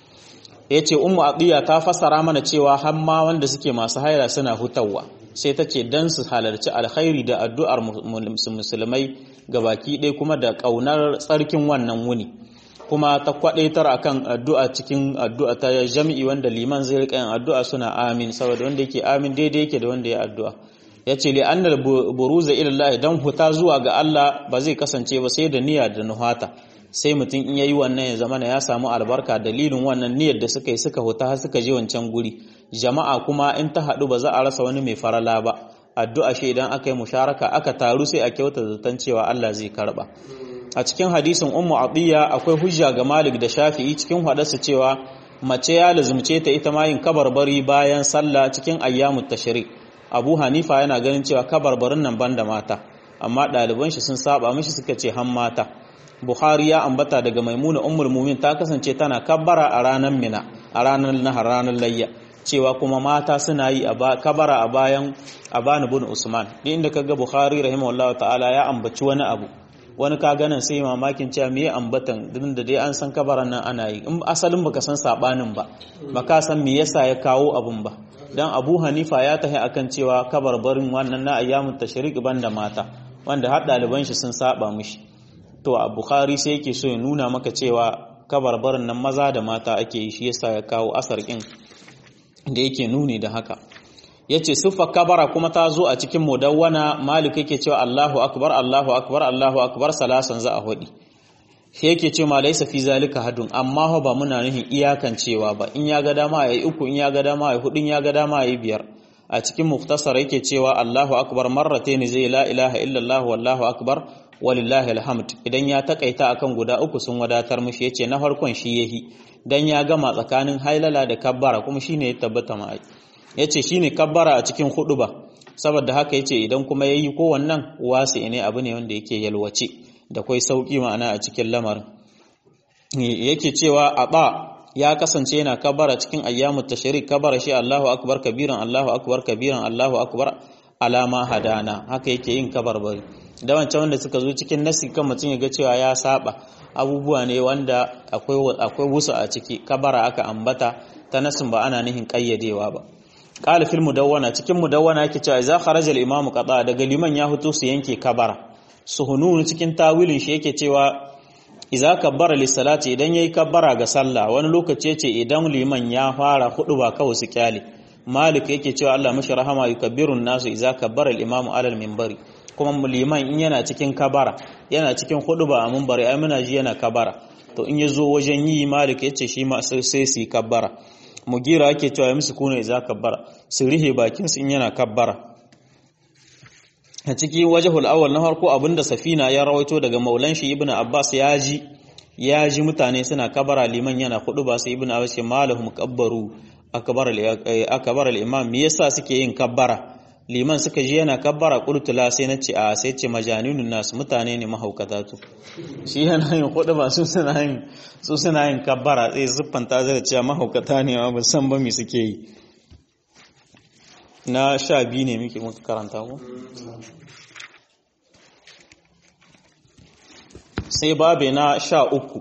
yace ummu atiya ta fassara mana cewa har ma wanda suke masu haira suna hutawa sai ta ce dan su halarci alkhairi da addu'ar musulmai gabaki ɗaya kuma da ƙaunar tsarkin wannan wuni kuma ta kwadaitar akan addu'a cikin addu'a ta jami'i wanda liman zai rika yin addu'a suna amin saboda wanda yake amin daidai yake da wanda ya addu'a ya ce li'annar buruza ilallah don huta zuwa ga Allah ba zai kasance ba sai da niyya da nuhata sai mutum in yayi wannan ya zama ya samu albarka dalilin wannan niyyar da suka yi suka huta har suka je wancan guri jama'a kuma in ta haɗu ba za a rasa wani mai farala ba addu'a shi idan aka yi musharaka aka taru sai a kyauta zaton cewa Allah zai karba a cikin hadisin ummu atiya akwai hujja ga malik da shafi'i cikin hadarsa cewa mace ya lazumce ta ita ma yin kabarbari bayan sallah cikin ayyamut tashrik abu hanifa yana ganin cewa kabarbarin nan banda mata amma ɗaliban shi sun saba mishi suka ce han mata bukhari ya ambata daga maimuna ummul mumin ta kasance tana kabbara a ranar mina a ranar nahar ranar layya cewa kuma mata suna yi kabara a bayan abani bin usman ni inda kaga bukhari rahimahullahu ta'ala ya ambaci wani abu wani ka ganin sai mamakin cewa me ambatan din da dai an san kabaran nan ana yi in asalin baka san sabanin ba baka san me yasa ya kawo abun ba dan Abu Hanifa ya tahi akan cewa kabarbarin wannan na ayyamut tashriq banda mata wanda har daliban shi sun saba mishi to a Bukhari sai yake so ya nuna maka cewa kabarbarin nan maza da mata ake yi shi yasa ya kawo asar kin da yake nuni da haka yace siffa kabara kuma ta zo a cikin mudawwana malik yake cewa Allahu akbar Allahu akbar Allahu akbar salasan za a hudi shi yake ce ma laisa fi zalika hadun amma ba muna nuhin iyakan cewa ba in ya ga dama yayi uku in ya ga dama yayi hudu in ya ga dama yayi biyar a cikin muftasar yake cewa Allahu akbar marratayn zai la ilaha illa Allah wallahu akbar walillahi alhamd idan ya takaita akan guda uku sun wadatar mishi yace na farkon shi yahi dan ya gama tsakanin hailala da kabbara kuma shine ya tabbata ma yace shine kabbara a cikin hudu ba saboda haka yace idan kuma yayi ko wannan wasi ne abu ne wanda yake yalwace da kwai sauki ma'ana a cikin lamarin yake cewa aba ya kasance yana kabara cikin ayyamut tashrik kabara shi Allahu akbar kabiran Allahu akbar kabiran Allahu akbar alama hadana haka yake yin kabarbari da wancan wanda suka zo cikin nasi kan mutum ya ga cewa ya saba abubuwa ne wanda akwai akwai wusu a ciki kabara aka ambata ta nasin ba ana nihin kayyadewa ba qala fil mudawwana cikin mudawwana yake cewa idza kharaja al imamu qada daga liman ya fito su yanke kabara suhunun cikin tawilin shi yake cewa idza kabbara li salati idan yayi kabbara ga sallah wani lokaci yace idan liman ya fara hudu ba kawai su kyale malik yake cewa Allah mashi rahama yukabbirun nasu idza kabbara al imamu ala al minbari kuma liman in yana cikin kabara yana cikin hudu ba a minbari ai muna ji yana kabara to in yazo wajen yi malik yace shi ma sai su yi kabbara mugira yake cewa ya musu kuna idza kabbara su rihe bakin su in yana kabbara a ciki wajhul awwal na farko abinda safina ya rawaito daga maulan shi ibnu abbas ya ji ya ji mutane suna kabara liman yana hudu ba sai ibnu abbas ce malahum kabbaru akbar akbar al-imam me yasa suke yin kabbara liman suka ji yana kabbara qultu la sai nace a sai ce majaninun nas mutane ne mahaukata to shi yana yin hudu ba su suna yin su suna yin kabbara sai zuffanta zai cewa mahaukata ne ba san ba me suke yi na sha biyu ne muke muka karanta ko sai babe na sha uku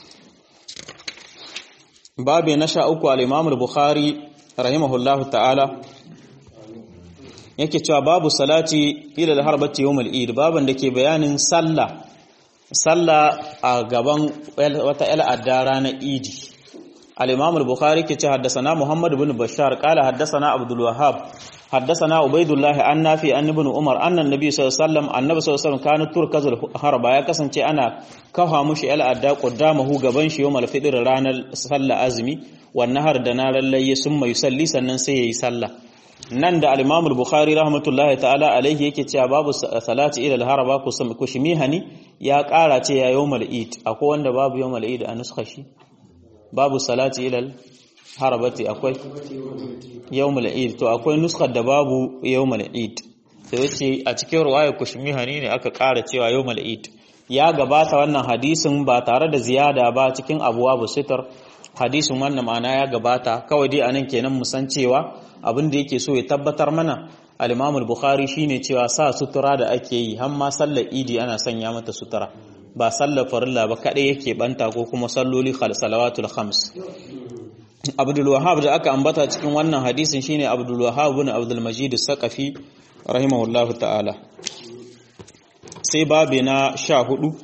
babe na sha uku al-imam al-bukhari rahimahullahu ta'ala yake cewa babu salati ila al-harbati yawm al-eid baban da ke bayanin sallah sallah a gaban wata al'adda ranar idi al-imam al-bukhari ke ce haddasana muhammad ibn bashar qala haddasana abdul wahhab haddasana ubaidullah an nafi an ibn umar anna annabi sallallahu alaihi wasallam annabi sallallahu alaihi wasallam kana turkazul harba ya kasance ana kafa mushi al'adda qaddamahu gaban shi yawm al-fitr ranar sallah azmi wan nahar da na lallaye sun mai salli sannan sai yayi sallah nan da al-imam al-bukhari rahmatullahi ta'ala alaihi yake cewa babu salati ila al-haraba kushmihani ya kara ce ya yawm al-eid akwai wanda babu yawm al-eid a nuskha shi babu salati ila al-harabati akwai yawm al-eid to akwai nuskar da babu yawm al-eid sai yace a cikin riwaya kushmihani ne aka kara cewa yawm al-eid ya gabata wannan hadisin ba tare da ziyada ba cikin abwabu sitar hadisin wannan ma'ana ya gabata kawai dai anan kenan mu san cewa abin da yake so ya tabbatar mana al-Imam al-Bukhari shine cewa sa sutura da ake yi har ma sallar Idi ana sanya mata sutura ba sallar farilla ba kadai yake banta ko kuma salloli salawatul khams Abdul Wahhab da aka ambata cikin wannan hadisin shine Abdul Wahhab ibn Abdul Majid as-Saqafi rahimahullahu ta'ala sai babe na 14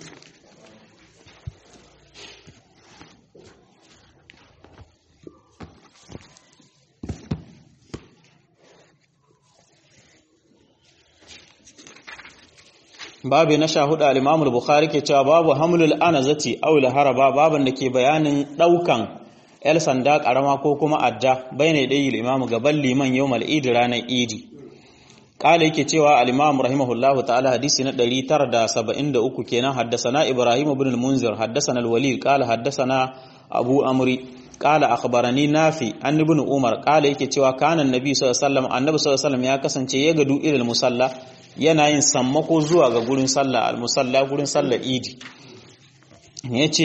babu na sha hudu al-Imam al-Bukhari ke cewa babu hamlul anazati aw al-haraba baban da ke bayanin daukan el sanda karama ko kuma adda bayne dai al-Imam gaban liman yawmal Eid ranar Idi kala yake cewa al-Imam rahimahullah ta'ala hadisi na 973 kenan haddasana Ibrahim ibn al-Munzir haddasana al-Walid qala haddasana Abu Amri qala akhbarani Nafi an ibn Umar qala yake cewa kana annabi sallallahu alaihi wasallam annabi sallallahu alaihi wasallam ya kasance ya gadu ilal musalla yana yin sammako zuwa ga gurin sallah al-musalla gurin sallah idi yace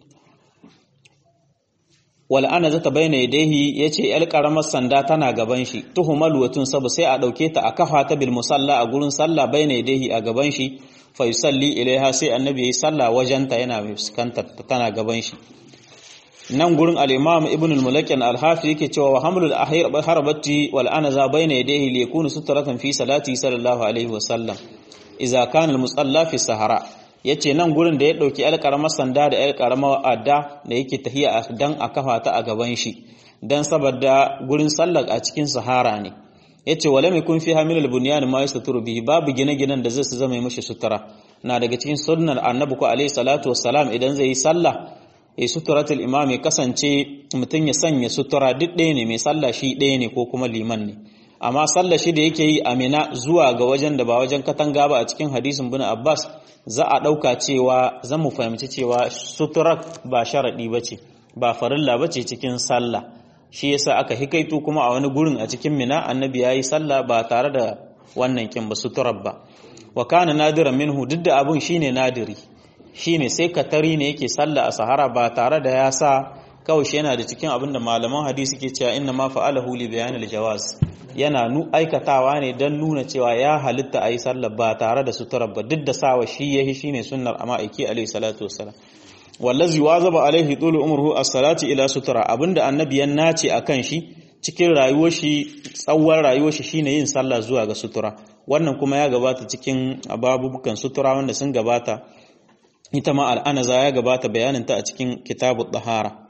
wal ana zata bayyana yadayhi yace yar karamar sanda tana gaban shi tuhumal watun sabu sai a dauke ta a kafa ta bil musalla a gurin sallah bayyana yadayhi a gaban shi fa yusalli ilaiha sai annabi yayi sallah wajenta yana fuskantar tana gaban shi nan gurin al-imam ibn al-mulakin al-hafi yake cewa wa hamlul ahir harbati wal anaza bayna yadayhi li yakunu sutratan fi salati sallallahu alaihi wa sallam idza kana al-musalla fi sahara yace nan gurin da ya dauki alƙaramar sanda da alƙaramar adda da yake tahiya dan a kafa ta a gaban shi dan saboda gurin sallar a cikin sahara ne yace wala mai kun fi hamilul bunyan ma yasturu bihi babu gine-ginen da zai su zama mishi sutura na daga cikin sunnar annabi ko alaihi salatu wassalam idan zai yi sallah e suturatul imam ya kasance mutum ya sanya sutura duk ɗaya ne mai sallah shi ɗaya ne ko kuma liman ne amma sallah shi da yake yi amina zuwa ga wajen da ba wajen katanga ba a cikin hadisin bin abbas za a ɗauka cewa zan mu fahimci cewa suturar ba sharaɗi ba ce ba farilla ba ce cikin sallah shi yasa aka hikaito kuma a wani gurin a cikin mina annabi ya yi sallah ba tare da wannan kin ba suturar ba wa kana nadiran minhu duk da abun shine nadiri shine sai katari ne yake sallah a sahara ba tare da ya sa kawai shi yana da cikin abinda malaman hadisi ke cewa inna ma fa'alahu li bayan al-jawaz yana nu aikatawa ne dan nuna cewa ya halitta ayi sallar ba tare da sutura ba duk da sawa shi yahi shine sunnar amma aiki alayhi salatu wassalam wallazi wazaba alaihi tulu umruhu as-salati ila sutura abinda annabi ya nace akan shi cikin rayuwar shi tsawon rayuwar shi shine yin sallah zuwa ga sutura wannan kuma ya gabata cikin ababubukan sutura wanda sun gabata ita ma al'anaza ya gabata bayanin ta a cikin kitabut tahara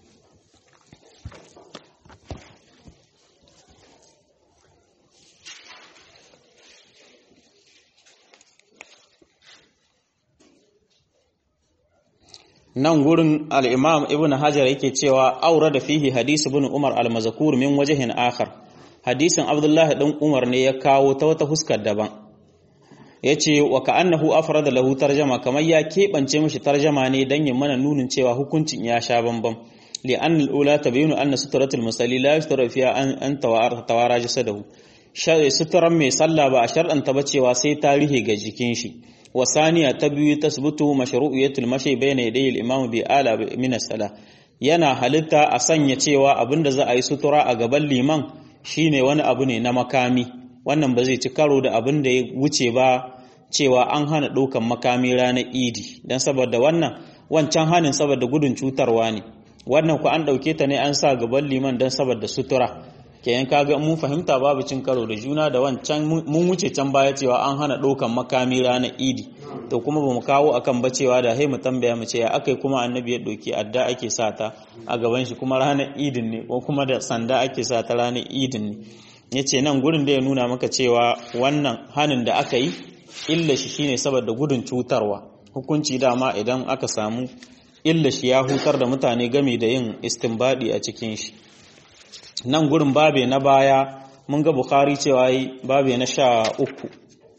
nan gurin al'imam ibn hajar yake cewa aure da fihi hadisi bin umar al-mazakur min wajahin akhar hadisin abdullahi ɗan umar ne ya kawo ta wata huskar daban ya ce wa ka'annahu afrada lahu tarjama kamar ya keɓance mashi tarjama ne don yin mana nunin cewa hukuncin ya sha bambam li'an al'ula ta bayyana anna suturatul musalli la yustura fiya an tawara jasadahu suturan mai sallah ba a shar'anta ba cewa sai tarihi ga jikin shi wasaniya ta biyu tasbutu mashru'iyatul mashi bayna yaday al-imam bi ala min as-salah yana halitta a sanya cewa abinda za a yi sutura a gaban liman shine wani abu ne na makami wannan ba zai ci karo da abin da ya wuce ba cewa an hana ɗaukan makami ranar idi don saboda wannan wancan hanin saboda gudun cutarwa ne wannan ku an ɗauke ta ne an sa gaban liman don saboda sutura kenan kaga mun fahimta babu cin karo da juna da wancan mun wuce can baya cewa an hana ɗaukan makami ranar idi to kuma bamu kawo akan ba cewa da hai mu tambaya mu ce ya akai kuma annabi ya ɗauki adda ake sa ta a gaban shi kuma ranar idin ne ko kuma da sanda ake sa ta ranar idin ne yace nan gurin da ya nuna maka cewa wannan hanin da aka yi illa shi shine saboda gudun cutarwa hukunci dama idan aka samu illa shi ya hutar da mutane game da yin istinbadi a cikin shi nan gurin babe na baya mun ga bukhari cewa yi babe na sha uku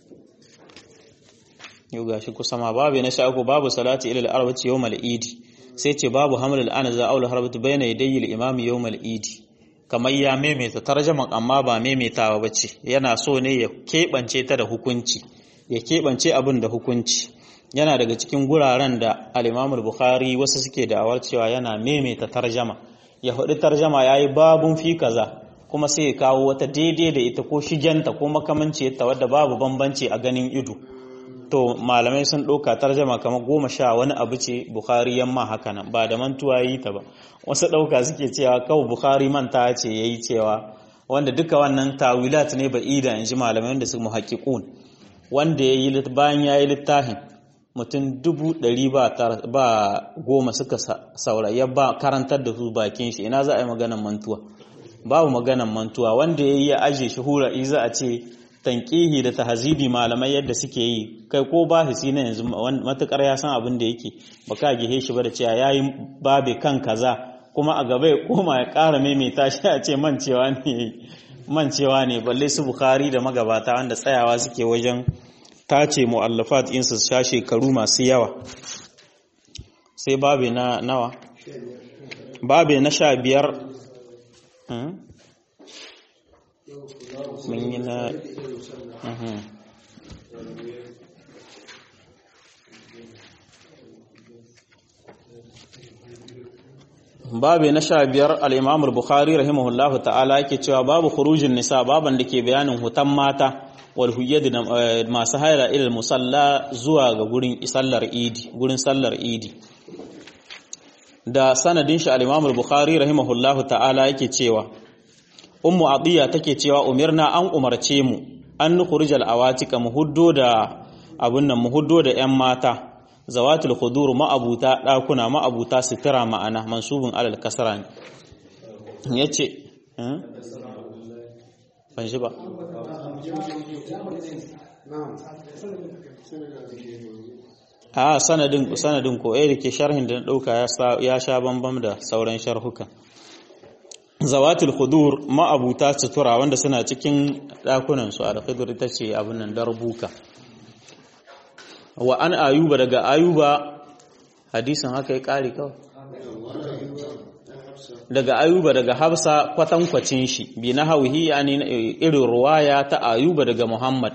yau ga shi kusa ma babe na sha uku babu salati ilal arbaci yau idi sai ce babu hamil al'anaza aul harbatu bayna yadayil imami yau idi kamar ya maimaita tarjaman amma ba maimaitawa ba ce yana so ne ya keɓance ta da hukunci ya keɓance abin da hukunci yana daga cikin guraren da al'imamul bukhari wasu suke da'awar cewa yana maimaita tarjama ya faɗi tarjama ya yi babun fi kaza kuma sai ya kawo wata daidai da ita ko shigenta ko makamanci ta wadda babu bambanci a ganin ido to malamai sun ɗauka tarjama kamar goma sha wani abu ce bukhari yamma haka nan ba da mantuwa yi ta ba wasu ɗauka suke cewa kawai bukhari manta ce ya yi cewa wanda duka wannan tawilat ne ba ida in ji malamai wanda su muhaƙiƙun wanda ya yi bayan ya yi littafin mutum dubu ɗari ba goma suka sauraya ba karantar da su bakin shi ina za a yi maganan mantuwa babu maganan mantuwa wanda ya yi ya aje shi hura iza a ce tankihi da tahazidi malamai yadda suke yi kai ko ba shi na yanzu matukar ya san abin da yake ba ka gihe shi ba da cewa yayi babe kan kaza kuma a gaba ya koma ya ƙara maimaita shi a ce mancewa ne mancewa ne balle su bukhari da magabata wanda tsayawa suke wajen tace mu'allafat insu sha shekaru masu yawa sai babe na nawa babe na sha biyar mun yi na babu na sha biyar al'imamul bukhari rahimahullahu ta'ala yake cewa babu khurujin nisa baban da ke bayanin hutan mata wal huyyadi da masu haira ilal musalla zuwa ga gurin sallar idi gurin sallar idi da sanadin shi al'imamul bukhari rahimahullahu ta'ala yake cewa ummu atiya take cewa umirna an umarce mu an nukhrijal awatika mu huddo da abun nan mu huddo da yan mata zawatul khudur ma'abuta dakuna ma'abuta sitira ma'ana mansubun alal kasra ne yace ban shi ba a sanadin sanadin ko eh dake sharhin da dauka ya sha bambam da sauran sharhukan zawatul khudur ma'abuta sutura wanda suna cikin dakunan su al-khudur ita ce abin nan darbuka wa an ayuba daga ayuba hadisin haka ya kare kawai daga ayuba daga hafsa kwatankwacin shi bi na hauhi yani irin ruwaya ta ayuba daga muhammad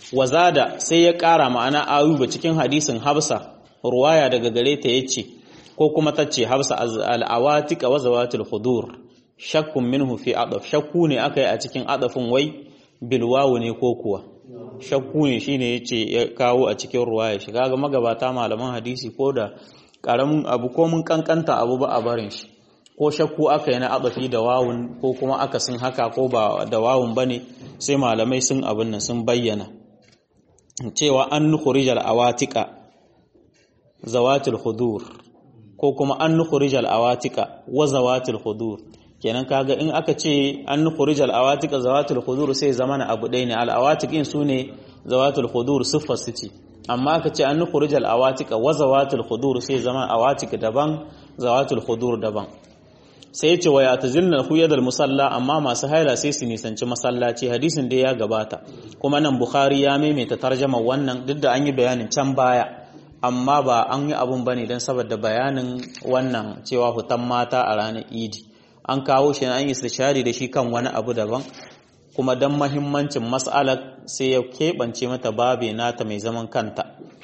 wazada sai ya kara ma'ana ayuba cikin hadisin hafsa ruwaya daga gare ta yace ko kuma tace habsa al-awatika wa zawatul khudur shakkun minhu fi adaf shakku ne aka yi a cikin adafin wai bilwawu ne ko kuwa shakku ne shine yace ya kawo a cikin ruwaya shi kaga magabata malaman hadisi ko da karamin abu ko mun kankanta abu ba a barin shi ko shakku aka yi na adafi da wawun ko kuma aka sun haka ko ba da wawun bane sai malamai sun abin nan sun bayyana cewa an nukhrijal awatika zawatul khudur ko kuma an nukhrijal awatika wa zawatul khudur kenan kaga in aka ce an nukhrijal awatika zawatul khudur sai zamana abu ɗaya ne al awatik in sune zawatul khudur siffar su ce amma aka ce an nukhrijal awatika wa zawatul khudur sai zama awatik daban zawatul khudur daban sai ya ce wa yatazilna huyadal musalla amma masu haila sai su nisanci masallaci hadisin da ya gabata kuma nan bukhari ya maimaita tarjama wannan duk da an yi bayanin can baya amma ba an yi abun bane don saboda bayanin wannan cewa hutan mata a ranar idi an kawo shi an yi istishari da shi kan wani abu daban kuma don mahimmancin mas'alar sai ya keɓance mata babe nata mai zaman kanta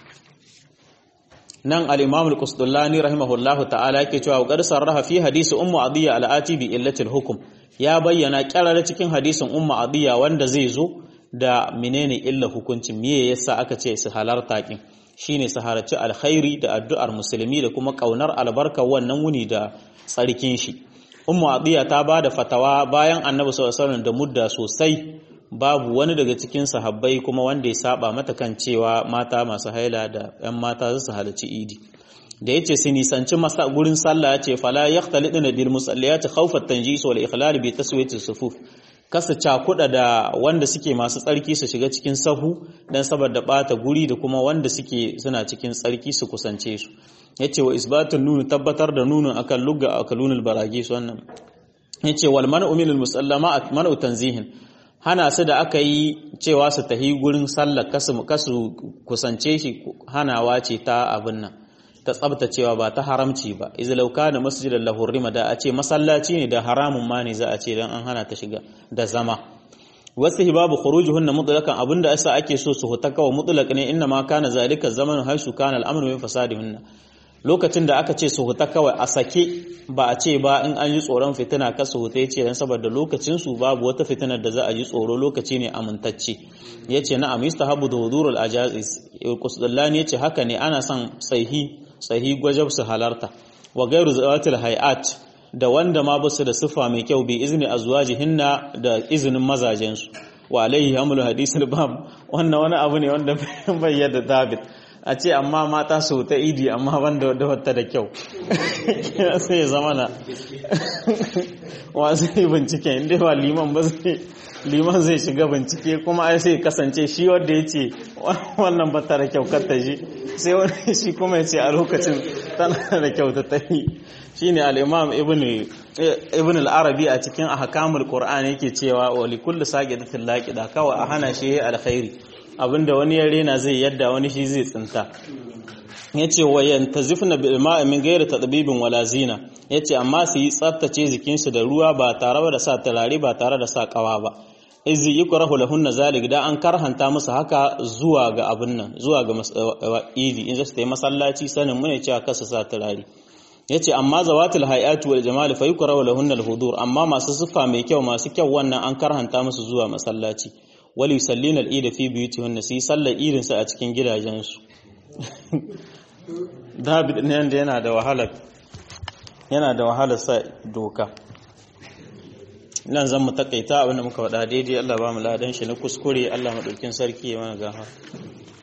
nan al-imam al-qusdullani rahimahullahu ta'ala yake cewa qad sarraha fi hadisi ummu adiya al-ati bi illatil hukm ya bayyana kyarara cikin hadisin ummu adiya wanda zai zo da menene illa hukuncin me yasa aka ce su halarta kin shine su halarci alkhairi da addu'ar musulmi da kuma kaunar albarka wannan wuni da tsarkin shi ummu adiya ta bada fatawa bayan annabi sallallahu alaihi wasallam da mudda sosai babu wani daga cikin sahabbai kuma wanda ya saba mata kan cewa mata masu haila da 'yan mata su halarci idi da yace su nisanci masa gurin sallah yace fala yahtaliduna bil musalliyati khawfat tanjis wal ikhlal bi taswiyati sufuf kasa cakuda da wanda suke masu tsarki su shiga cikin sahu dan saboda bata guri da kuma wanda suke suna cikin tsarki su kusance su yace wa isbatun nunu tabbatar da nunun akan lugga akalunul baragis wannan yace wal man'u minal musallama man'u tanzihin hana su da aka yi cewa su tahi gurin sallar kasu kasu kusance shi hanawa ce ta abin nan ta tsabtacewa ba ta haramci ba izlau kana masjidan lahu rima da a ce masallaci ne da haramun ma ne za a ce dan an hana ta shiga da zama wasu hibabu khurujuhunna mutlaqan abinda yasa ake so su huta kawai mutlaq ne inna ma kana zalika zaman haisu kana al'amru min fasadihunna lokacin da aka ce su huta kawai a sake ba a ce ba in an yi tsoron fitina ka su huta yace dan saboda lokacin su babu wata fitinar da za a yi tsoro lokaci ne amintacce yace na'am yustahabu dhuhurul ajazis qusdullani yace haka ne ana son sahi sahi gwajab su halarta wa gairu zawatil hayat da wanda ma basu da sifa mai kyau bi izni azwajihinna da izinin mazajensu wa alaihi hamlu hadisul bab wannan wani abu ne wanda bai yadda dabit a ce amma mata su ta idi amma banda da wata da kyau sai ya zama na wasu yi bincike inda ba liman ba zai liman zai shiga bincike kuma ai sai kasance shi wanda ya ce wannan ba ta da kyau ta shi sai wani shi kuma ya ce a lokacin tana da kyau ta tafi shi ne al'imam ibn al'arabi a cikin ahkamul qur'ani yake cewa wa likulli saqidatin laqida kawai a hana shi alkhairi abinda wani ya rena zai yadda wani shi zai tsinta yace wa yantazifna bil ma'i min ghairi tadbibin wala zina yace amma su yi tsaftace jikinsu da ruwa ba tare da sa turare ba tare da sa kawa ba izi yukrahu lahunna zalik da an karhanta musu haka zuwa ga abin nan zuwa ga idi in zasu yi masallaci sanin mu ne cewa kasa sa turare yace amma zawatul hayati wal jamal fa yukrahu lahunna al hudur amma masu siffa mai kyau masu kyau wannan an karhanta musu zuwa masallaci wali sallina al ida fi buyutihunna su yi sallar idin su a cikin gidajensu David ne da yana da wahala yana da wahala sa doka nan zan mu takaita abinda muka faɗa daidai Allah ba mu ladan shi na kuskure Allah madaukin sarki ya mana gafa